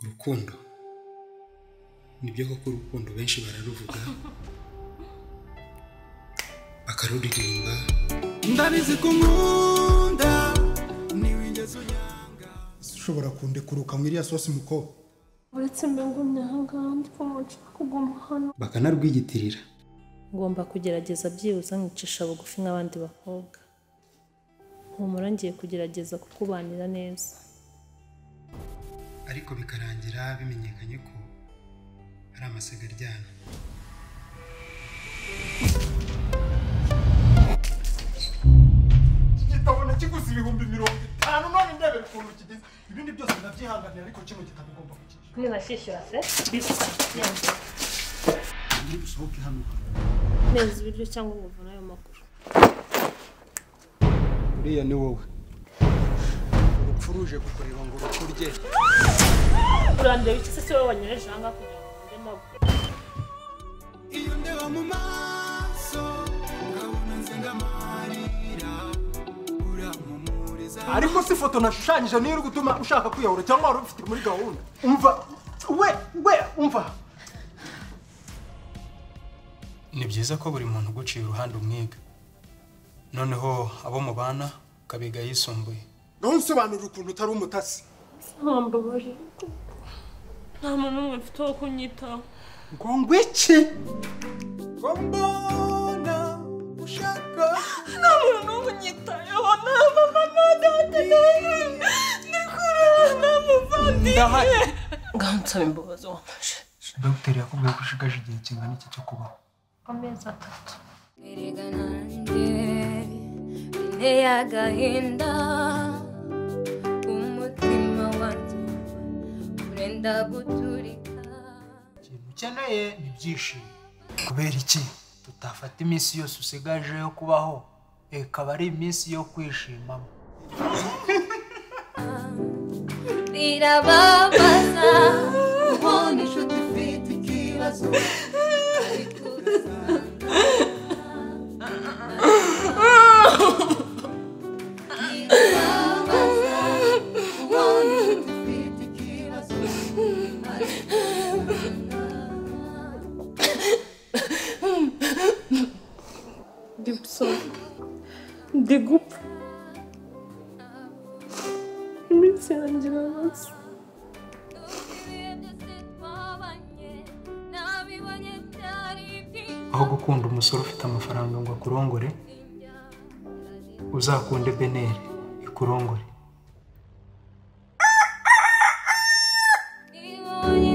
rukundo nibyo koko urukundo benshi bararuvuga bakaruririmba ndabizi ko nkunda ntiwigeze unyanga ushobora kundekuruka mu iriya sosi mukobwa uretse mbegumye ahangaha ndi kumuca kuguma hano bakanarwigitirira ngomba kugerageza byibuze nkicisha bugufi nk'abandi bakobwa humura ngiye kugerageza kukubanira neza ariko bikarangira bimenyekanye ko ari amasaga aryana igitabo nakiguze ibihumbi mirongo itanu none ndebera ukuntu kigeze ibindi byose ndabyihanganira ariko kino gitabo ugomba kukishyura nibashyishyura se bisuka undi usohoke hano neza ibiryo cyangwa umuvuna ayo makuru uriya ni wowe urupfu ruje kukureba ngo rukurye urandeba iki se si wowe wanyoheje ahangaha kugira ngo ngende maguru iyo ndeba mu maso nkabona nze ndamarira urampumuriza ariko si ifoto nashushanyije niyo iri gutuma ushaka kwiyahura cyangwa wari ubifite muri gahunda umva we we umva ni byiza ko buri muntu uguciye uruhande umwiga noneho abo mubana ukabiga yisumbuye ntusobanurire ukuntu utari umutasi ntambabarira nta muntu n'umwe mfite wo kunyitaho ngo ngwiki ko mbona ushaka nta muntu n'umwe unyitayeho nta mama nta data nta mwana ni kure nta muvandimwe ngaho nsaba imbabazi wamfashe dogiteri yakubwiye ko ushigaje igihe kingana iki cyo kubaho amezi atatu Erega nanjye Biteye agahinda Umutima wanjye Urenda guturika ikintu ukeneye ni ibyishimo kubera iki tutafata iminsi yose usigaje yo kubaho ikaba ari iminsi yo kwishimamo Birababaza kubona inshuti ifite ikibazo ariko ugasanga Birababaza kubona ifite ikibazo gibson ndi gupfa iminsi yanjye irabaze aho gukunda umusore ufite amafaranga ngo akurongore uzakunde beneri ikurongore Ibonye